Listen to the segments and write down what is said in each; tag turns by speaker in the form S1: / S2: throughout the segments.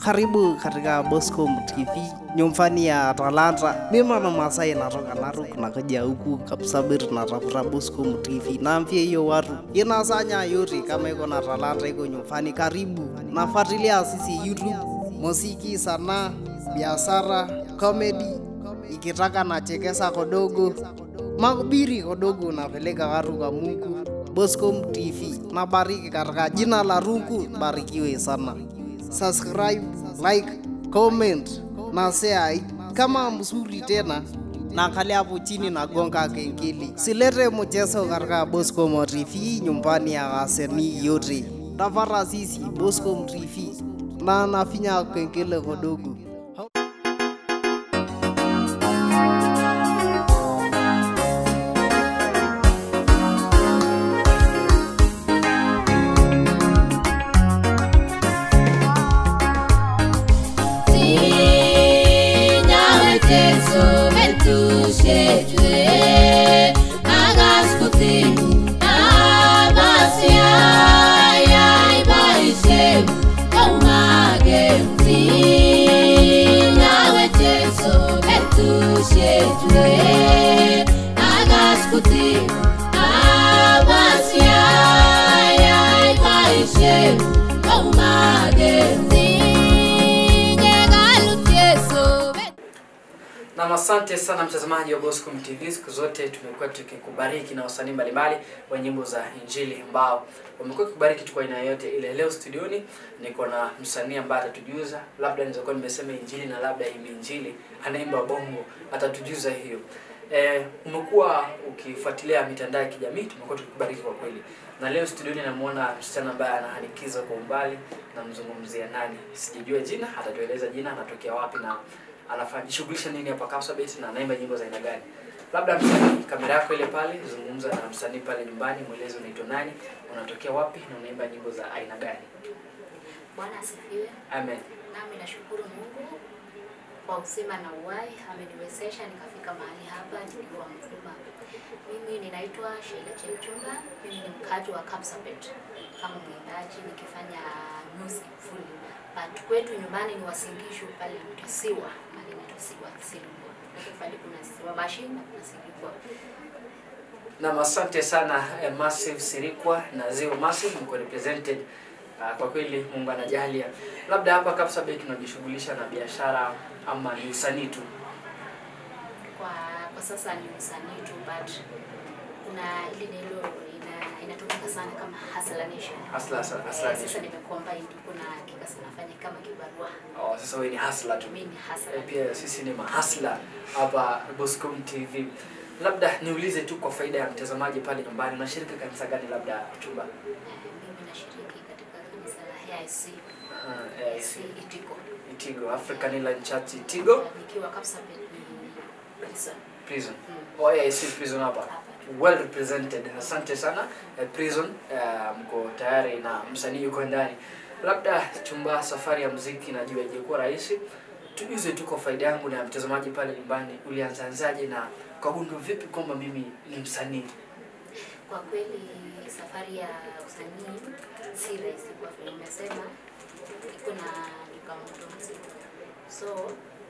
S1: Karibu katika Boscom TV nyumbani ya talanta. Mimi na Masai natoka Narok nakuja huku Kapsabet natafuta Boscom TV. Naambia hiyo watu inasanya yote kama iko na talanta iko nyumbani, karibu nafuatilia sisi YouTube, muziki, sanaa, biashara, comedy, ikitaka nachekesa kodogo, mahubiri kodogo, napeleka watu kwa Mungu. Boscom TV nabariki katika jina la Rungu, barikiwe sana subscribe, like, comment na share. Kama mzuri tena naangalia hapo chini na gonga kengele. Silete mchezo katika Boscom TV nyumbani ya wasanii yote. Tafara sisi Boscom TV na nafinya kengele kidogo.
S2: Na asante sana mtazamaji wa Boscom TV. Siku zote tumekuwa tukikubariki na wasanii mbalimbali wa nyimbo za Injili ambao wamekuwa kubariki tu kwa aina yoyote ile. Leo studioni niko na msanii ambaye atatujuza, labda naweza kuwa nimesema Injili na labda ime Injili, anaimba bongo, atatujuza hiyo. Eh, umekuwa ukifuatilia mitandao ya kijamii, tumekuwa tukikubariki kwa kweli. Na leo studioni namuona msichana ambaye anahanikiza kwa umbali, namzungumzia nani? Sijajua jina, atatueleza jina, anatokea wapi na anajishughulisha nini hapa Kapsabet na anaimba nyimbo za aina gani. Labda msanii, kamera yako ile pale, zungumza na msanii pale nyumbani, mweleze unaitwa nani, unatokea wapi na unaimba nyimbo za aina gani.
S3: Bwana asifiwe.
S2: Amen.
S3: Nami nashukuru Mungu kwa uzima na uhai, ameniwezesha nikafika mahali hapa nikiwa mzima. Mimi ninaitwa Sheila Chepchumba, mimi ni mkaji wa Kapsabet kama mwimbaji nikifanya music full. But kwetu nyumbani ni Wasingishu pale inaitwa Siwa, mahali inaitwa Siwa Silwa. Lakini pale kuna Siwa Machine na kuna Silwa.
S2: Na asante sana eh, Massive Sirikwa na Zero Massive mko represented. Uh, kwa kweli Mungu anajalia. Labda hapa Kapsabet tunajishughulisha na biashara ama ni usanii tu.
S3: Kwa kwa sasa ni usanii tu but kuna ile neno ina inatumika sana kama hustler nation.
S2: Hustler- hustler
S3: Eh,
S2: nation.
S3: Sasa nimecombine kuna kikasa nafanya kama kibarua.
S2: Oh, sasa wewe ni hustler tu.
S3: Mimi ni
S2: Eh,
S3: hustler.
S2: pia sisi ni mahasla hapa Boscom TV. Labda niulize tu kwa faida ya mtazamaji pale nyumbani, unashiriki kanisa gani labda chumba?
S3: Eh, Mimi nashiriki katika kanisa la AIC.
S2: Uh, eh,
S3: AIC Itiko.
S2: Itigo, African Inland Church Itigo
S3: Nikiwa Kapsabet ni prison.
S2: Prison.
S3: Mm.
S2: Oh, AIC Prison hapa.
S3: Hapa.
S2: Well represented. Asante sana. Eh, Prison eh, mko tayari na msanii yuko ndani. Labda chumba safari ya muziki najua haijakuwa rahisi. Tujuze tu kwa faida yangu na mtazamaji pale nyumbani, ulianzaanzaje na kagundua vipi kwamba mimi ni msanii?
S3: Kwa kweli safari ya usanii si rahisi kwa vile umesema, iko na changamoto mzima. So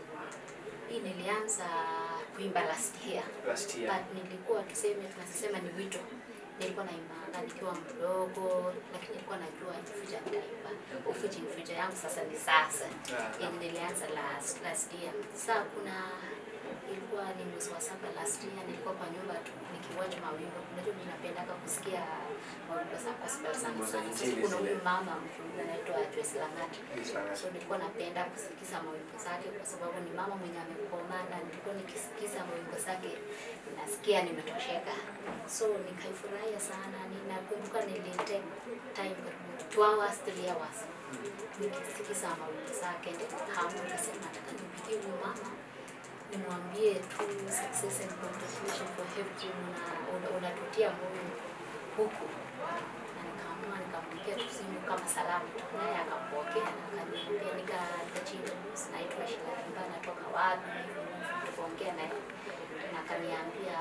S3: hii nilianza kuimba last year
S2: Last year.
S3: but nilikuwa tuseme, tunasema ni wito. Nilikuwa naimbaga nikiwa mdogo, lakini nilikuwa najua in future nitaimba. Ufuji in future yangu sasa ni sasa.
S2: Ah.
S3: Yenye nilianza last last year. Sasa kuna ilikuwa ni mwezi wa saba last year, nilikuwa kwa nyumba tu nikiwatch mawimbo. Unajua mimi napendaga kusikia mawimbo za gospel sana
S2: Nyimbo za
S3: sana. Sasa
S2: injili
S3: kuna
S2: zile.
S3: huyu mama mchungaji anaitwa Joyce Lang'ati. So nilikuwa napenda kusikiza mawimbo zake kwa sababu ni mama mwenye amekoma na nilikuwa nikisikiza mawimbo zake nasikia nimetosheka. So nikaifurahia sana. Ninakumbuka nilitake time karibu two hours, three hours nikisikiza mawimbo zake, ndio hamu nikasema nataka nipigie huyu mama nimwambie tu success and congratulations for everything una- una- unatutia moyo huku na nikaamua nikampigia tu simu kama salamu tu, naye akampokea na akaniambia, nika- nikachinja news, naitwa Sheila Kimba, natoka wapi, hivyo hivyo, tukaongea naye na akaniambia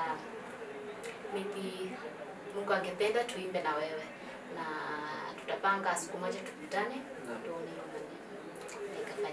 S3: maybe Mungu angependa tuimbe na wewe na tutapanga siku moja tukutane, ndio ni-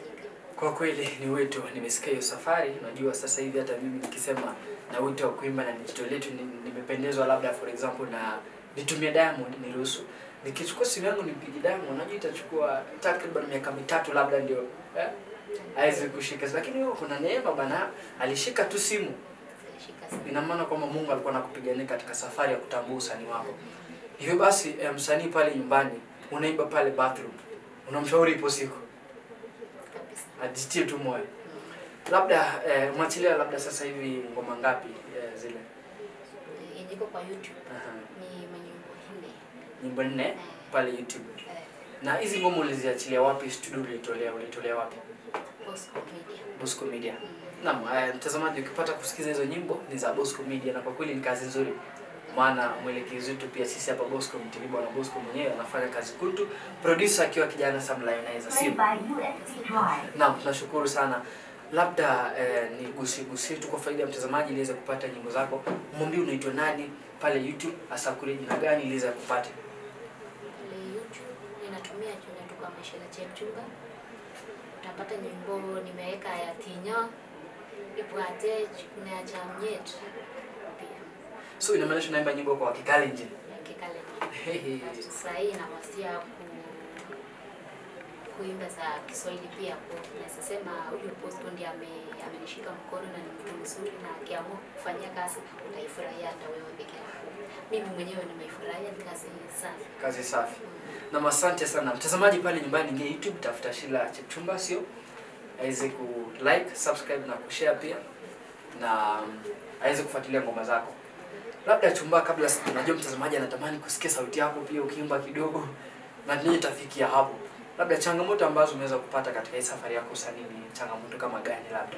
S2: Kwa kweli ni wito, nimesikia hiyo safari. Unajua sasa hivi hata mimi nikisema na wito wa kuimba na nijitolee tu, ni- nimependezwa labda for example na nitumie Diamond niruhusu nikichukua simu yangu nipige Diamond, unajua itachukua takriban miaka mitatu labda ndio eh, aweze kushika, lakini wewe kuna neema bana, alishika tu simu.
S3: Zilishika sana.
S2: Ina maana kwamba Mungu alikuwa anakupigania katika safari ya kutambua usanii wako. Hivyo basi eh, msanii pale nyumbani unaimba pale bathroom, unamshauri ipo siku
S3: Kabisa.
S2: ajitie tu moyo. Labda eh, mwachilia labda sasa hivi ngoma ngapi eh, zile?
S3: Eh, Yenye iko kwa YouTube
S2: Aha.
S3: ni manyimbo nne.
S2: Nyimbo nne
S3: Eh,
S2: pale YouTube.
S3: eh,
S2: Na hizi ngoma uliziachilia wapi? Studio ulitolea ulitolea wapi?
S3: Bosco Media.
S2: Bosco Media.
S3: Mm.
S2: Naam, eh, mtazamaji ukipata kusikiza hizo nyimbo ni za Bosco Media na kwa kweli ni kazi nzuri. Maana mwelekezi wetu pia sisi hapa Bosco MTV bwana Bosco mwenyewe anafanya kazi kutu, producer akiwa kijana Sam Lionizer. Sio? Naam, tunashukuru sana. Labda eh, ni gusie gusie tu kwa faida ya mtazamaji ili aweze kupata nyimbo zako. Mwambie unaitwa nani pale YouTube, hasa kule jina gani ili aweze kupata.
S3: Pale YouTube ninatumia jina tu kama Shela Chepchumba. Utapata nyimbo nimeweka ya Tinyo, Ibwate, kuna ya Jamnyet pia
S2: So inamaanisha unaimba nyimbo kwa Kikalenjin.
S3: ya Kikalenjin. Sasa hii nawasia ku kuimba za Kiswahili pia kwa naweza sema huyu Bosco ndiye ame, amenishika mkono na ni mtu mzuri na akiamua kufanyia kazi utaifurahia hata wewe peke yako. Mimi mwenyewe nimeifurahia ni kazi safi.
S2: Kazi safi. Na asante sana mtazamaji pale nyumbani, ingia YouTube tafuta Shila Chepchumba, sio aweze ku like, subscribe na kushare pia na um, aweze kufuatilia ngoma zako. Labda chumba, kabla si- najua mtazamaji anatamani kusikia sauti yako pia ukiimba kidogo, na nini tafikia hapo. Labda changamoto ambazo umeweza kupata katika hii safari yako usanii ni changamoto kama gani? Labda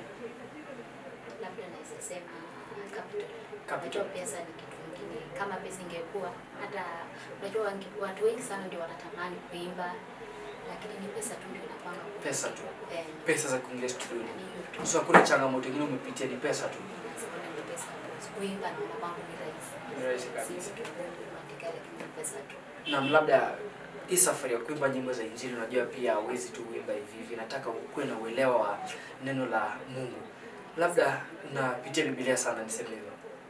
S3: labda naweza sema capital.
S2: Capital.
S3: Unajua pesa ni kitu kingine. Kama pesa ingekuwa hata unajua wange- watu wengi sana ndio wanatamani kuimba, lakini ni pesa tu ndio inapanga ku-
S2: Pesa tu.
S3: Eh,
S2: pesa za kuingia studio.
S3: ni hiyo tu.
S2: So hakuna changamoto nyingine umepitia, ni pesa tu.
S3: Nasema ni pesa tu. Kuimba na kwangu ni rahisi.
S2: Ni rahisi kabisa.
S3: Si kitu ngumu kuandika, lakini ni pesa tu.
S2: na labda hii safari ya kuimba nyimbo za Injili, unajua pia hauwezi tu kuimba hivi hivi, nataka ukuwe na uelewa wa neno la Mungu. Labda unapitia Biblia sana, niseme hivyo,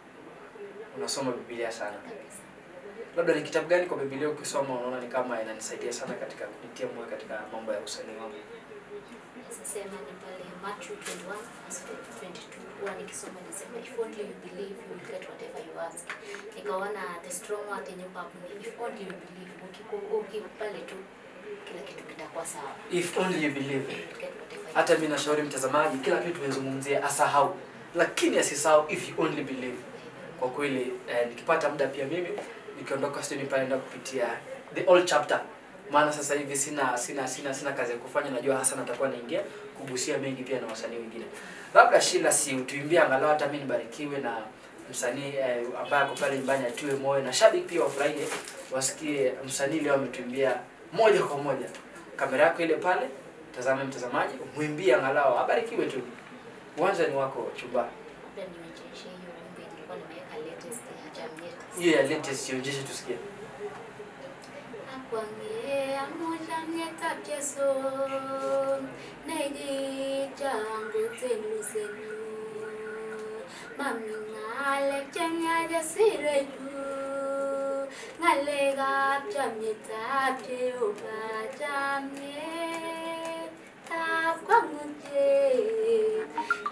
S2: unasoma Biblia sana.
S3: Kabisa.
S2: Labda ni kitabu gani kwa Biblia ukisoma unaona ni kama inanisaidia sana katika kunitia moyo katika mambo ya usanii wangu?
S3: Naweza sema ni pale Matthew 21 verse 22 huwa nikisoma nisema if only you believe you will get whatever you ask. Nikaona the strong word yenye hapo ni if only you believe ukiku- ukikubali tu kila kitu kitakuwa sawa.
S2: If only you believe.
S3: You will get whatever you
S2: Hata mimi nashauri mtazamaji, kila kitu tumezungumzia asahau, lakini asisahau if you only believe. Kwa kweli eh, nikipata muda pia mimi nikiondoka studio pale naenda kupitia the old chapter, maana sasa hivi sina sina sina sina kazi ya kufanya. Najua hasa natakuwa naingia kugusia mengi pia na wasanii wengine. Labda Shila, si utuimbie angalau hata mimi nibarikiwe na msanii eh, ambaye ako pale nyumbani atiwe moyo na shabiki pia wafurahie, wasikie msanii leo ametuimbia moja kwa moja. Kamera yako ile pale, tazame mtazamaji, mwimbie angalau abarikiwe tu. Uwanja ni wako chumba.
S3: labda nimecheisha hiyo wimbo yenye nilikuwa nimeweka latest ya Jamnyet.
S2: Hiyo ya latest ionyeshe tusikie.
S3: Akwang'e amujamyetab Jesu nekijangu telusenu mami ng'alek chemyache sirechu ng'alekab chamyetab Jehova chamyetab kwang'utiet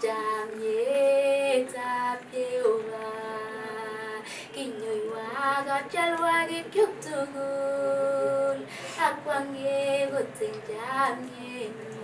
S3: chamyetab Jehova kinyoiwa katялwakik chuk tugul akwang'e koteng chamyenyi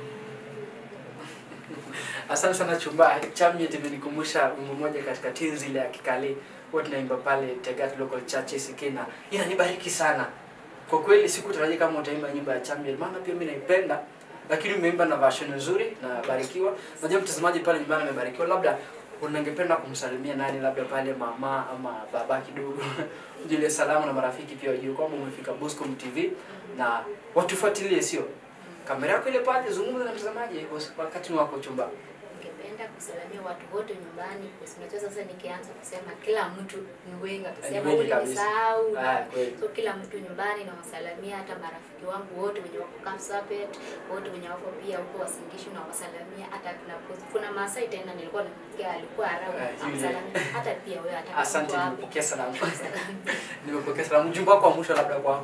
S2: Asante sana chumba. Chamyet imenikumbusha wimbo moja katika tenzi ile ya Kikale huwa tunaimba pale Tegat Local Church ACK na inanibariki sana. Kwa kweli sikutarajia kama utaimba nyimbo ya Chamyet, maana pia mimi naipenda, lakini umeimba na version nzuri na barikiwa. Najua mtazamaji pale nyumbani amebarikiwa. Labda unangependa kumsalimia nani, labda pale mama ama baba kidogo ujile salamu na marafiki pia wajue kwamba umefika Boscom TV na watufuatilie, sio kamera yako ile pale, zungumza na mtazamaji wakati ni wako chumba.
S3: ningependa napenda kusalamia watu wote nyumbani. Kwa sababu unajua sasa nikianza kusema kila mtu ni wengi, atasema
S2: wengi
S3: ule
S2: kabisa.
S3: nisahau.
S2: Ah, kweli.
S3: So kila mtu nyumbani nawasalamia, hata marafiki wangu wote wenye wako Kapsabet, wote wenye wako pia huko Wasingishu nawasalamia. Hata kuna kuna Maasai tena nilikuwa nimsikia alikuwa Arabu
S2: Ah, yule.
S3: namsalamia. Hata pia wewe hata
S2: Asante,
S3: hapo.
S2: nimepokea salamu. Nimepokea salamu. Ujumbe wako wa mwisho labda kwako.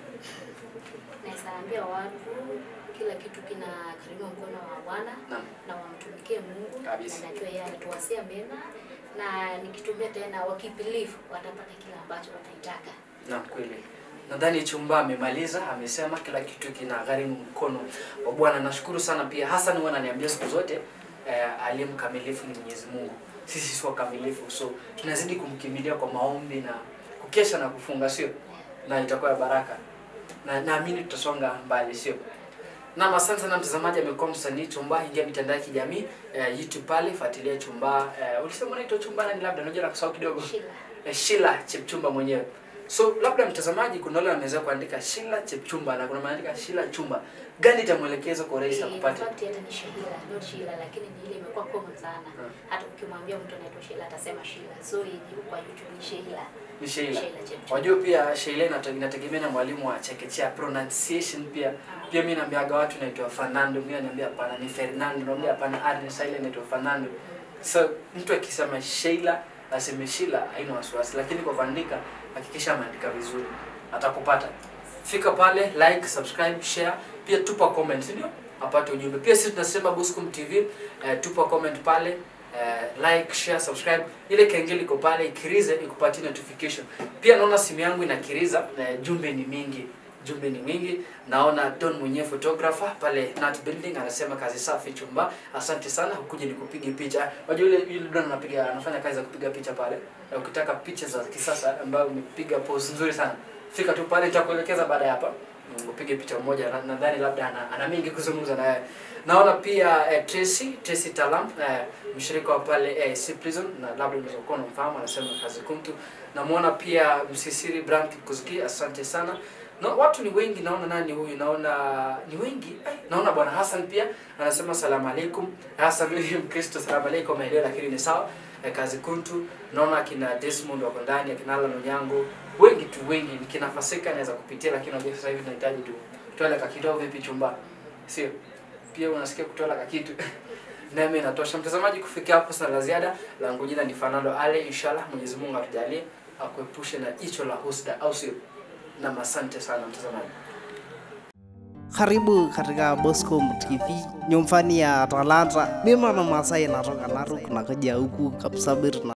S3: Naweza ambia watu kila kitu kina karimu mkono wa Bwana
S2: Naam.
S3: na wamtumikie Mungu
S2: Kabisa.
S3: na najua yeye anatuwasia mema na nikitumia tena wakibelieve watapata kile ambacho wanaitaka.
S2: Naam, kweli. Nadhani Chumba amemaliza, amesema kila kitu kina gharimu mkono wa Bwana. Nashukuru sana pia. Hassan huwa ananiambia siku zote eh, aliye mkamilifu ni Mwenyezi Mungu. Sisi sio kamilifu, so tunazidi kumkimbilia kwa maombi na kukesha na kufunga, sio? Na itakuwa ya baraka, na naamini tutasonga mbali, sio? Naam, asante sana mtazamaji, amekuwa msanii Chumba. Ingia mitandao ya kijamii eh, YouTube pale, fuatilia Chumba. Eh, ulisema unaitwa Chumba nani? Labda unajua nakusahau kidogo
S3: Shila.
S2: eh, Shila Chepchumba mwenyewe. So labda mtazamaji, kuna wale wameweza kuandika Shila Chepchumba na kuna maandika Shila Chumba, gani itamwelekeza kwa urahisi
S3: In
S2: akupate?
S3: fact hata ni Shila, not Shila lakini ni ile imekuwa common sana. Hata ukimwambia mtu anaitwa Shila atasema Shila. So hii kwa YouTube ni Shila.
S2: Ni Sheila.
S3: Sheila Chepchumba.
S2: Wajua pia Sheila inate- inategemea na mwalimu wa chekechea pronunciation pia. Pia mimi naambiaga watu naitwa Fernando, mimi naambia hapana ni Fernando, naambia hapana Ernest ile inaitwa Fernando. So mtu akisema Sheila aseme Sheila haina wasiwasi, lakini kwa kuandika hakikisha ameandika vizuri, atakupata. Fika pale, like, subscribe, share, pia tupa comment, ndio apate ujumbe. Pia sisi tunasema Buscom TV, eh, tupa comment pale eh, like, share, subscribe. Ile kengele iko pale ikirize ikupatie notification. Pia naona simu yangu inakiriza, eh, jumbe ni mingi jumbe ni mingi. Naona Don mwenyewe photographer pale Nat Building anasema kazi safi chumba. Asante sana ukuje nikupige picha. Unajua yule yule Don anapiga anafanya kazi za kupiga picha pale. Na ukitaka picha za kisasa ambayo umepiga pose nzuri sana. Fika tu pale nitakuelekeza baada ya hapa. Mm, Upige picha moja na- nadhani labda ana, ana mingi kuzungumza na wewe. Naona pia eh, Tracy, Tracy Talam eh, mshirika wa pale eh, C Prison na labda unaweza kuwa unamfahamu anasema kazi kumtu. Namuona pia Msisiri Bram Kikuzuki, asante sana. Na watu ni wengi, naona nani huyu, naona ni wengi. Ai, naona bwana Hassan pia anasema salamu alaikum. Hassan mimi ni Mkristo, salamu alaikum maeneo, lakini ni sawa. Eh, kazi kuntu. Naona akina Desmond wako ndani, akina Alan Onyango, wengi tu wengi. Nikina Fasika naweza kupitia, lakini unajua sasa hivi tunahitaji tu tuele kakitoa vipi chumba, sio? Pia unasikia kutola kakitu nami inatosha. Mtazamaji, kufikia hapo sina la ziada. Langu jina ni Fernando Ale, inshallah Mwenyezi Mungu atujalie akuepushe na jicho la husda, au sio? Na asante sana mtazamaji.
S1: Karibu katika Boscom TV, nyumbani ya talanta. Mimi na Masai natoka Narok, nakuja huku Kapsabet na